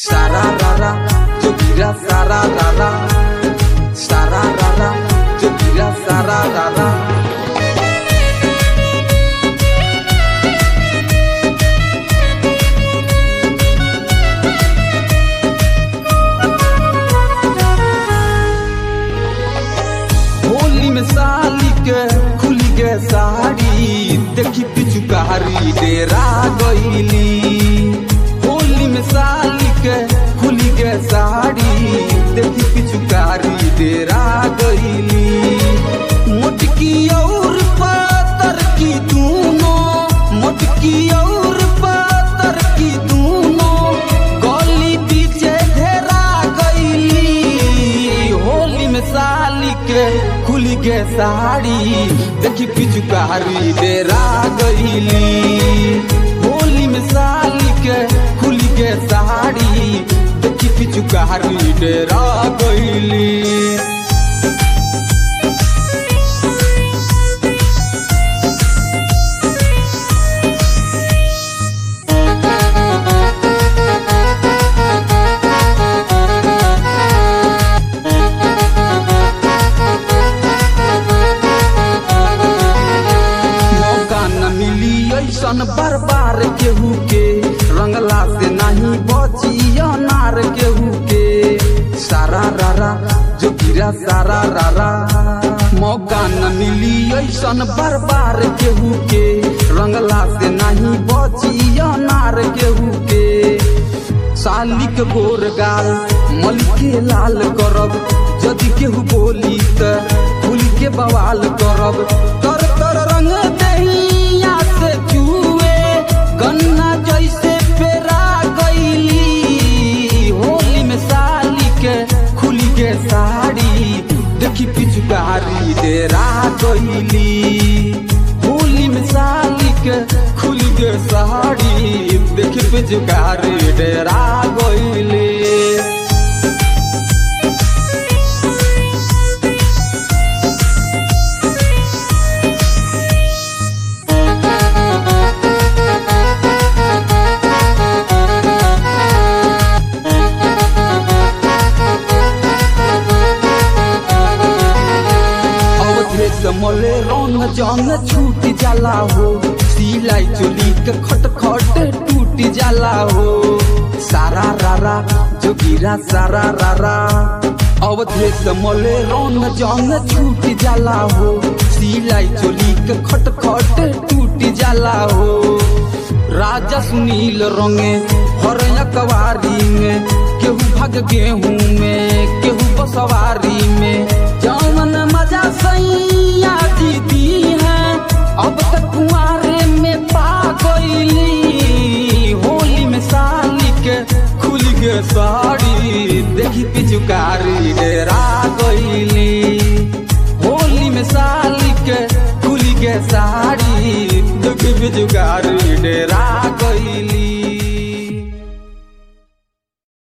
Sararara, Jokira sararara. Sararara, Jokira sararara. Holi में साली के खुली गे साड़ी देखी पिचुकारी डेरा गईली होली में साली के खुली गे साड़ी देखी पिचुकारी डेरा गईली मोटकी और पातर की दूनों मोटकी और पातर की दूनों गली पीछे घेरा गईली होली में साली के खुली गे साड़ी देखी पिचुकारी डेरा गईली होली में साली के खुली गे साड़ी देखी पिचुकारी डेरा गईली मौका न मिली ऐसन बार बार केहू के रंगला से नहीं बची अनार केहू के सारा रारा जो गिरा सारा रारा मौका न मिली ऐसन बार बार केहू के रंगला से नहीं बची अनार केहू के साली के गोर गाल मल के लाल करब यदि केहू बोली त फूल के बवाल करब तर तर रंग दहिया से चुए गन्ना जैसे पेरा गईली होली में साली के खुली के साड़ी देखी पिचुकारी डेरा गईली होली में साली के खुली के साड़ी देखी पिचुकारी डेरा गईली अवधेश मोले रंग जंग छूट जाला हो सिलाई चोली के खट खट टूट जाला हो सारा रारा जो गिरा सारा रारा अवधेश मोले रंग जंग छूट जाला हो सिलाई चोली के खट खट टूट जाला हो राजा सुनील रंगे हर कवारी में केहू भाग गेहूं में केहू बसवारी में जौन मजा सैया दीदी है अब तक कुआरे में पा गईली होली में साली के खुल के साड़ी देखी पिचुकारी डेरा गईली होली में साली के खुल के साड़ी देखी पिचुकारी डेरा